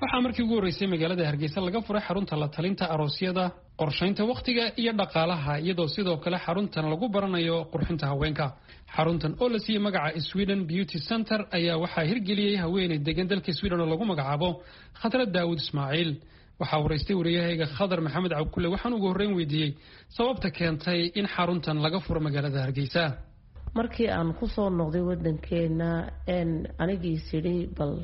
waxaa markii ugu horreysay magaalada hargeysa laga furay xarunta la talinta aroosyada qorshaynta wakhtiga iyo dhaqaalaha iyadoo sidoo kale xaruntan lagu baranayo qurxinta haweenka xaruntan oo la siiyey magaca sweden beauty center ayaa waxaa hirgeliyey haweeney degan dalka sweden oo lagu magacaabo khadra daawud ismaaciil waxaa waraystay wariyahayga khadar maxamed cabkulle waxaan ugu horreyn weydiiyey sababta keentay in xaruntan laga furo magaalada hargeysa markii aan kusoo noqday wadankeena anigii sidhi bal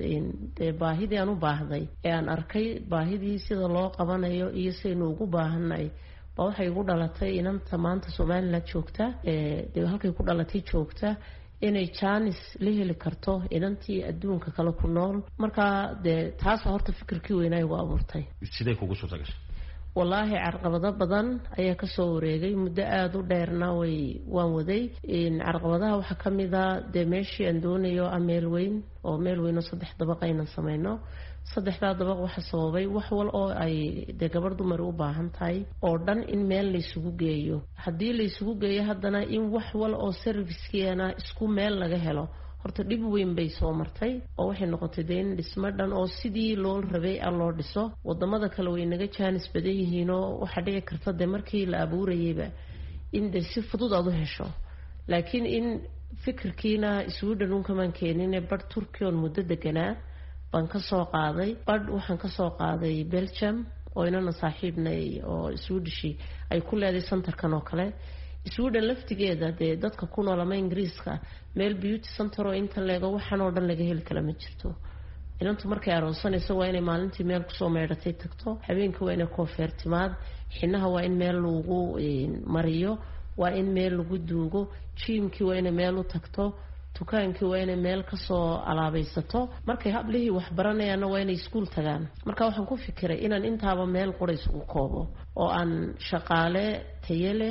dee baahidii aan u baahday ee aan arkay baahidii sida loo qabanayo iyo sidaynu ugu baahanay ba waxay igu dhalatay inanta maanta somalilan joogta dee halkay ku dhalatay joogta inay jaanis la heli karto inantii adduunka kale ku nool markaa dee taasa horta fikirkii weynaa igu abuurtay sidee kugu suurta gashay wallaahi carqabado badan ayaa kasoo wareegay muddo aada u dheerna way waan waday carqabadaha waxaa ka mid a dee meeshii aan doonayo a meel weyn oo meel weyn oo saddex dabaq aynan sameyno saddexdaa dabaq waxa sababay wax wal oo ay dee gabarh dumar u baahan tahay oo dhan in meel laysugu geeyo haddii laysugu geeyo haddana in wax wal oo servicekeena isku meel laga helo horta dhib weyn bay soo martay oo waxay noqotay dee in dhismo dhan oo sidii loo rabay a loo dhiso wadamada kale way naga jaanis badan yihiinoo waxaa dhici karta dee markii la abuurayayba in dee si fudud aad u hesho laakiin in fikirkiina sweden unkamaan keenine badh turkiya oon muddo deganaa baan kasoo qaaday badh waxaan kasoo qaaday belgium oo inana saaxiibnay oo swedishi ay ku leeday centerkan oo kale sweden laftigeeda dee dadka ku nool ama ingiriiska meel beauty center oo inta leego waxaan oo dhan laga heli kala ma jirto inantu markay aroonsanayso waa inay maalintii meel kusoo meydhatay tagto habeenka waa inay koofeertimaad xinaha waa in meel lagu mariyo waa in meel lagu duugo jiimkii waa inay meel u tagto dukaankii waa inay meel kasoo alaabaysato markay hablihii waxbaranayaanna waa inay iskuul tagaan marka waxaan ku fikiray inaan intaaba meel qura isugu koobo oo aan shaqaale tayo leh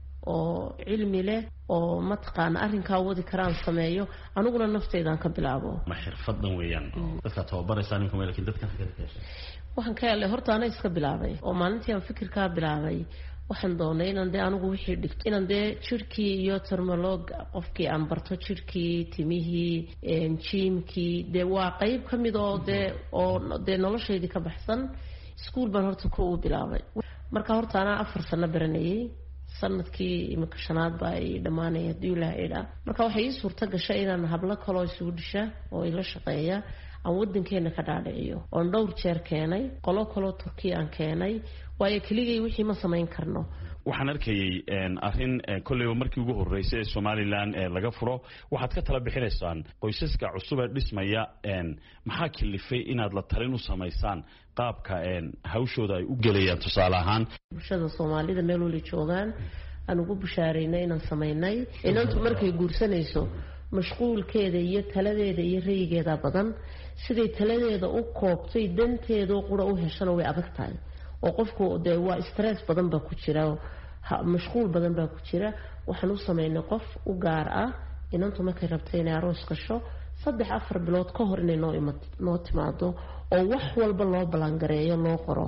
oo cilmi leh oo mataqaana arrinkaa wadi karaan sameeyo aniguna nafteydaan ka bilaabo ma xirfadan weeyaan dadka tababaraysaa ninka laakiin dadkan xaggeed ka heshay waxaan ka helay horta ana iska bilaabay oo maalintii aan fikirkaa bilaabay waxaan doonay inaan dee anigu wixii dhigto inaan dee jirhkii iyo termolog qofkii aan barto jirhkii timihii jiimkii dee waa qeyb ka mid oo dee oo dee noloshaydii ka baxsan iskuol baan horta ko u bilaabay marka horta anaa afar sano baranayay sanadkii iminka shanaad baa ay dhammaanaya hadii ilaah idhaa marka waxay ii suurta gashay inaan hablo kaloo isugu dhisha oo ila shaqeeya aan wadankeena ka dhaadhiciyo oon dhowr jeer keenay qolo kaloo turkiya aan keenay waayo keligay wixii ma samayn karno waxaan arkayay arrin kolleyba markii ugu horreysay ee somalilan laga furo waxaad ka tala bixinaysaan qoysaska cusub ee dhismaya maxaa kilifay inaad la talin u samaysaan qaabka hawshooda ay u gelayaan tusaale ahaan bulshada soomaalida meel wali joogaan aan ugu bushaaraynay inaan samaynay inantu markay guursanayso mashquulkeeda iyo taladeeda iyo rayigeeda badan siday taladeeda u koobtay danteedao qura u heshana way adag tahay oo qofku dee waa stress badan baa ku jira mashquul badan baa ku jira waxaan u sameynay qof u gaar ah inantu markay rabtay inay aroos gasho saddex afar bilood ka hor inay noo timaado oo wax walba loo balangareeyo loo qoro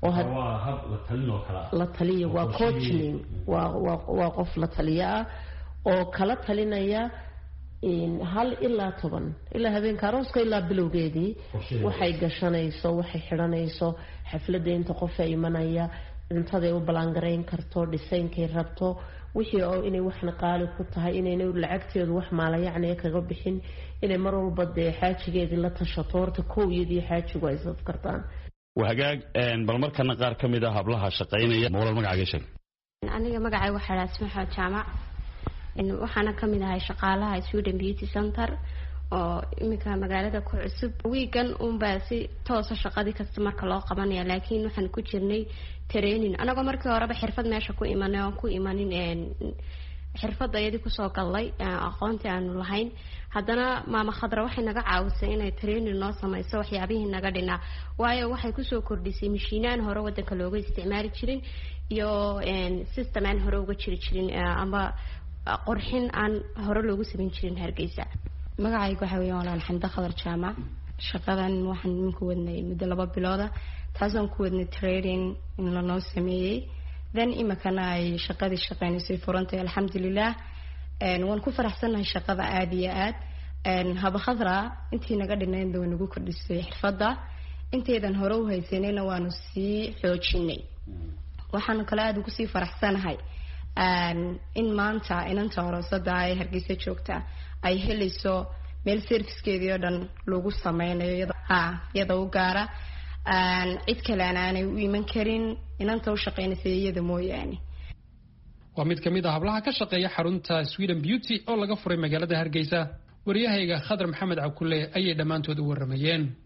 la taliya waa coachning waa qof la taliya ah oo kala talinaya hal ilaa toban ilaa habeenka arooska ilaa bilowgeedii waxay gashanayso waxay xidhanayso xafladda inta qofa imanaya cuntaday u ballaangarayn karto dhisaynkay rabto wixii oo inay waxna qaali ku tahay inayna lacagteedu wax maalayacniga kaga bixin inay mar walba dee xaajigeedii la tashato horta kow iyadii xaajigu ay saf kartaan waa hagaag bal markana qaar ka mid a hablaha shaqaynaya mawlal magacaaga sheeg aniga magacay waxaa dhaha ismaxo jaamac waxaana kamid ahay shaqaalaha sweden beauty center oo iminka magaalada ku cusub wiigan unbaa si toosa shaqadii kasta marka loo qabanaya laakiin waxaan ku jirnay training anagoo markii horeba xirfad meesha ku imanay oon ku imanin xirfadda iyadii kusoo gallay aqoontii aanu lahayn haddana maama khadra waxay naga caawisay inay training noo sameyso waxyaabihii naga dhinaa waayo waxay kusoo kordhisay mashiinaan hore wadanka looga isticmaali jirin iyo system aan hore uga jiri jirin ama qorxin aan hore loogu samayn jirin hargeysa magacayga waxaa weya walaan xamda khadar jaamac shaqadan waxaan iminka wadnay muddo laba bilooda taasaan ku wadnay trading in lanoo sameeyey then imikana ay shaqadii shaqeynaysay furantay alxamdulilah waan ku faraxsannahay shaqada aada iyo aad haba khadra intii naga dhinaynba way nagu kordhisay xirfadda intaydan hore u haysanayna waanu sii xoojinay waxaanu kale aada ugu sii faraxsanahay in maanta inanta aroosada ee hargeysa joogta ay helayso meel servicekeedii oo dhan lagu sameynayo iyada u gaara cid kalean aanay u iman karin inanta u shaqeynaysa iyada mooyaane waa mid ka mid a hablaha ka shaqeeya xarunta sweden beauty oo laga furay magaalada hargeysa waryahayga khadar maxamed cabkulle ayay dhammaantood u waramayeen